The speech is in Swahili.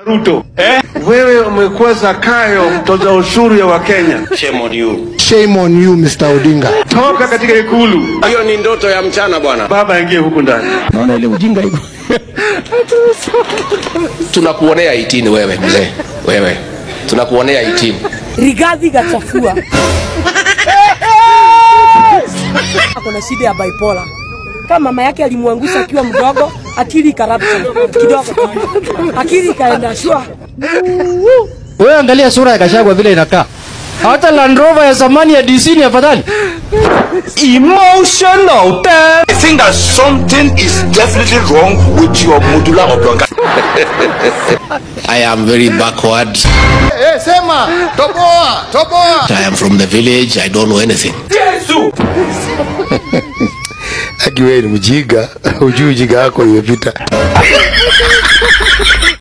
Ruto eh? Wewe umekuwa Zakayo mtoza ushuru ya Wakenya. Shame on you. Shame on you Mr. Odinga. Toka katika ikulu, Hiyo ni ndoto ya mchana bwana. baba aingie huku ndani. Naona ile ujinga hivyo. Tunakuonea 18 wewe mzee. Wewe. Tunakuonea 18. Rigathi Gachafua ako na shida ya bipolar. Kama mama yake alimwangusha akiwa mdogo, akili ikarapta kidogo, akili ikaenda shwa. Wewe angalia sura ya Gachagua vile inakaa. Hata Land Rover ya zamani ya DC ni afadhali. Emotional damn. I think that something is definitely wrong with your medulla oblongata. I am very backward. Eh, sema toboa, toboa. I am from the village. I don't know anything. Aki wewe ni mjinga, hujui ujinga wako imepita.